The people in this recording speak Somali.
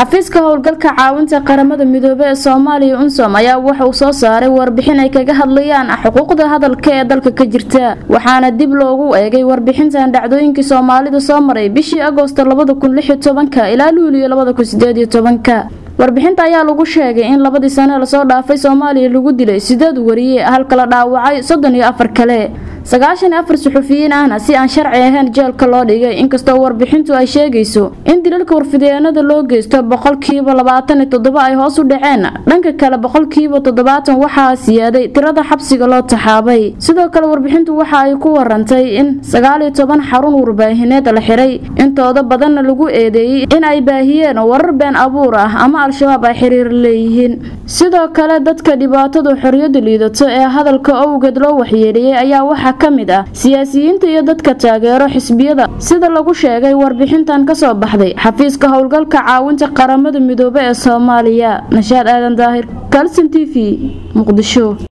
xafiiska howlgalka caawinta qaramada midoobe ee soomaaliya unsom ayaa wuxuu soo saaray warbixin ay kaga hadlayaan xuquuqda hadalka ee dalka ka jirta waxaana dib loogu eegay warbixintan dhacdooyinkii soomaalida soo maray bishii agoosto ilaa luuliyo warbixinta ayaa lagu sheegay in labadii sane lasoo dhaafay soomaaliya lagu dilay sideed wariye halka la dhaawacay soddon iyo afar kale sagaashan iyo afar suxufiyiin ahna si aan sharci ahayn jeelka loo dhigay inkastoo warbixintu ay sheegayso in dilalka warfideenada loo geysto boqolkiiba labaatan iyo toddoba ay hoos u dhaceen dhanka kale boqolkiiba toddobaatan waxaa siyaaday tirada xabsiga loo taxaabay sidoo kale warbixintu waxa ay ku warantay in sagaal iyo toban xarun warbaahineed la xiray intooda badanna lagu eedeeyey in ay baahiyeen warar been abuur ah ama al-shabaab ay xiriir leeyihiin sidoo kale dadka dhibaatadu xoriyadu liidato ee hadalka owgeed loo waxyeeliyey ayaa waxaa ka mid ah siyaasiyiinta iyo dadka taageero xisbiyada sida lagu sheegay warbixintan kasoo baxday xafiiska howlgalka caawinta qaramada midoobe ee soomaaliya nashaad aadan daahir kalson t v muqdisho